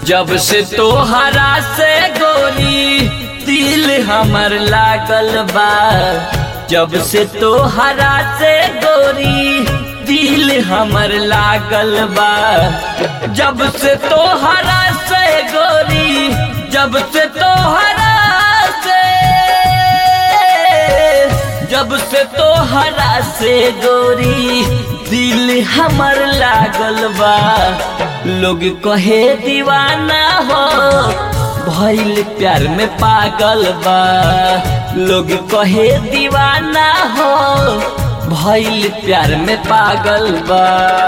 जब से तोहरा से गोरी दिल हमर लागल बा जब से तोहरा से गोरी दिल हमर लागल बा जब से तोहरा से गोरी जब से तोहरा से जब से तोहरा से गोरी दिल हमर लागल बा लोग कहे दीवाना हो भइल प्यार में पागल बा लोग कहे दीवाना हो भइल प्यार में पागल बा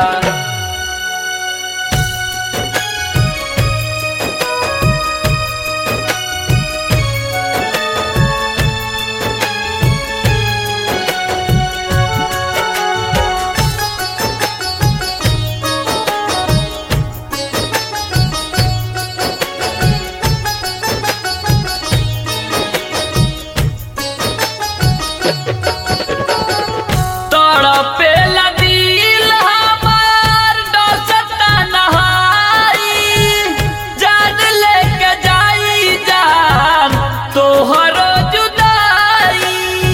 तड़पेला दिल हमार डसता नहाई जान लेके जाई जान तोहरो जुदाई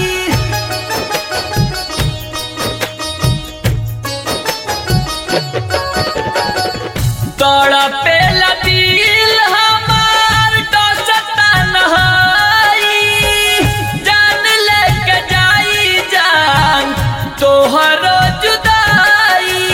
तड़पेला दिल हमार डसता नहाई जान लेके जाई जान तोहरो जुदाई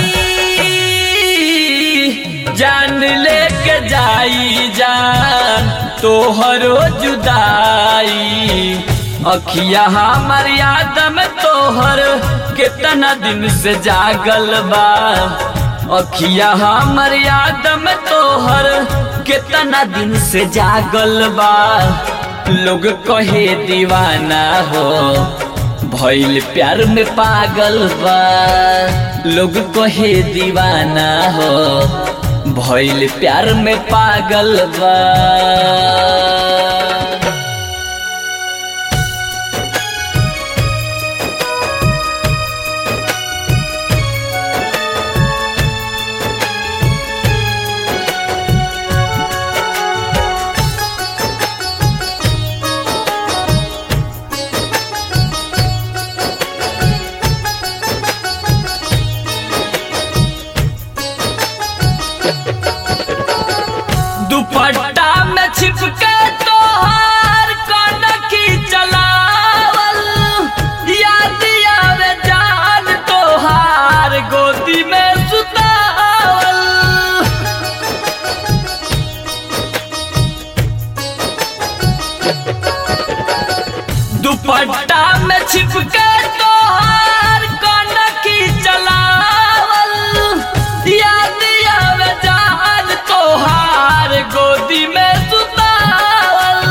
जान लेके जाई जान तोहरो जुदाई अखिया हमर याद में तोहर कितना दिन से जागल बा अखिया हमर याद में तोहर कितना दिन से जागल बा लोग कहे दीवाना हो भइल प्यार में पागल बा लोग कहे दीवाना हो भइल प्यार में पागल बा दुपट्टा में छिपके तोहार कनखी चलावल याद आवे जान तोहार गोदी में सुतावल दुपट्टा में छिपके तोहार कनखी चलावल याद आवे जान तोहार गोदी में सुतावल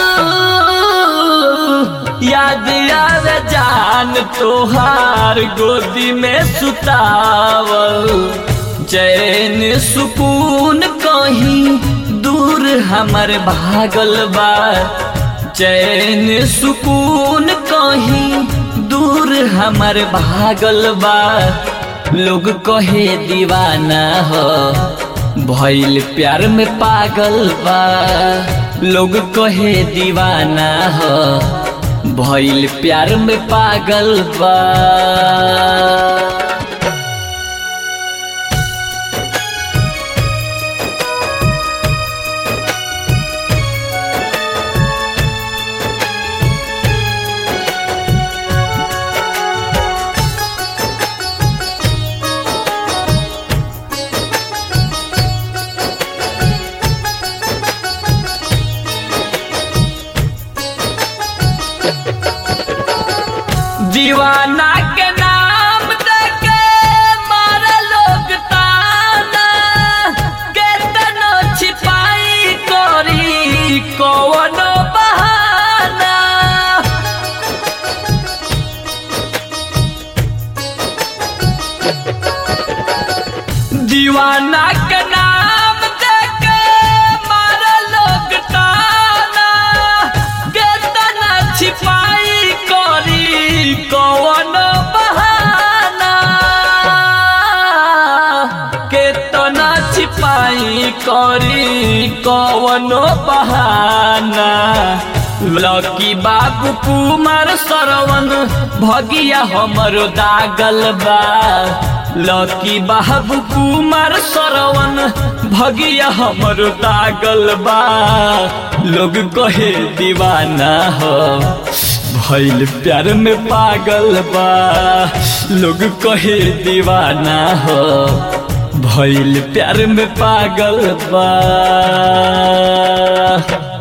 याद आवे जान तोहार गोदी में सुतावल चैन सुकून कहीं दूर हमर भागल बा चैन सुकून कहीं दूर हमर भागल बा लोग कहे दीवाना हो भइल प्यार में पागल बा लोग कहे दीवाना हो भइल प्यार में पागल बा दीवाना के नाम देके मारे लोग ताना केतनो छिपाई करी कवनो बहाना दीवाना के नाम देके मारे लोग ताना केतना छिपाई करी कौन बहाना केतना छिपाई कौन करी कवनो बहाना लकी बाबू कुमार सरवन भगिया हमरो दागल बा लकी बाबू कुमार सरवन भगिया हमरो दागल बा लोग कहे दीवाना हो भइल प्यार में पागल बा लोग कहे दीवाना हो भइल प्यार में पागल बा